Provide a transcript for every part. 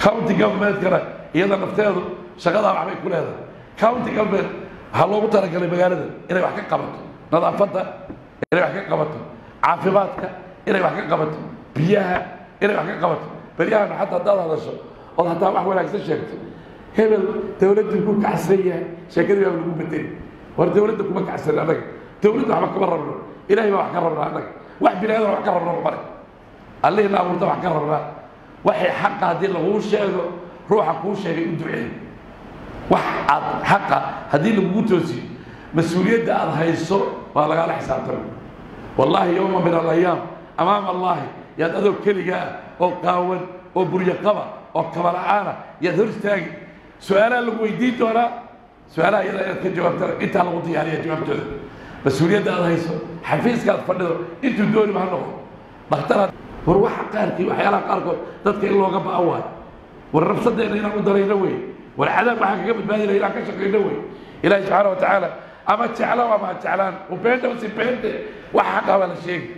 county governmentkana iyada nafteedu shaqadaa waxbay ku leedahay county government waxaa loogu talagalay magaalada inay wax ka qabato nadaafadda inay wax ka qabato caafimaadka inay wax ka qabato biyaha inay wax ka qabato beryahan xataa haddaad hadasho ood hataa wax wanaagsan sheegto hebel dawladdii ku kacsan yahay sheekadii baa lagu bedeli war dawladda kuma kacsan annaga dawladda waxba kama rabno ilahay baa wax ka rabnaa annaga wax bini aadan wax ka rabno male allihii na abuurta wax ka rabnaa waxay xaqa haddii laguu sheego ruuxa kuu sheegay u duceey wax aad xaqa haddii lagugu toosiyo mas-uuliyadda aad hayso waa lagaala xisaabtama wallaahi yowma min alayaam amaama allahi yaad adoo keligaa ah oo qaawan oo buryo qaba oo kabala'aana yaad hor istaagi su-aalaha lagu weydiin doonaa su-aalaha iyada inaad ka jawaabtana intaa lagu diyaariya jawaabtooda mas-uuliyadda aad hayso xafiiska aad fadhido intuu dooniba ha noqdo dhakhtaraad war waxa qaarkii waxyaalaha qaarkood dadka in looga ba'an waayo war nafsadeenna inaan u darayno wey war cadaab waxaan kaga badbaadina inaan ka shaqayno wey ilaahi subxaana wa tacaala ama jeclo ama ha jeclaan ubeenta si beente waxa xaqa baa la sheegi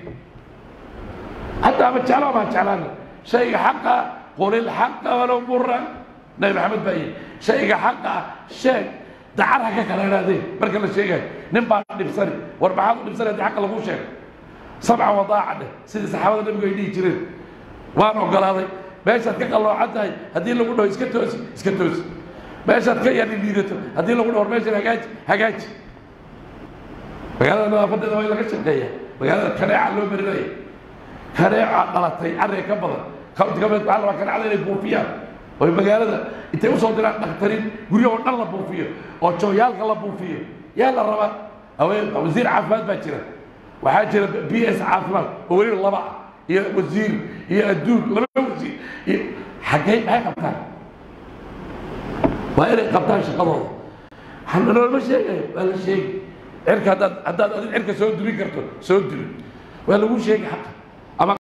حتى ما تشعلوا ما تشعلان شيء حقه قول الحق ولو مرا نبي محمد باي شيء حقه شيء دعرها كلا هذه برك الله شيء نبى نبصري واربعة نبصري هذه حق الله مو شيء سبعة وضاعة سيد الصحابة النبي يدي يجرين وانا قال هذا بايش هتك الله حتى هدي اللي قلنا اسكتوس اسكتوس بايش هتك يعني بيرته هدي اللي قلنا بايش هجاج هجاج magaalada nadaafaddeeda waa in laga shaqeeya magaalada kaneeca loo marinaya kaneeca dhalatay carriga ka badan county government waxaa la rabaa kaneecada inay buufiyaan oo magaalada intay usoo diraan dhakhtarin guryahoo dhan la buufiyo oo jooyaalka la buufiyo yaa la rabaa haween wasiir caafimaad baa jira waxaa jira b s caafimaad oo weliba laba ah iyo wasiir iyo adduun laba wasiir iyo xaggay maxay qabtaan waa inay qabtaan shaqadooda noolma sheegayo waa la sheegi cirka haddaad haddaad adin cirka soo duri karto soo duri waa lagu sheegi xaqa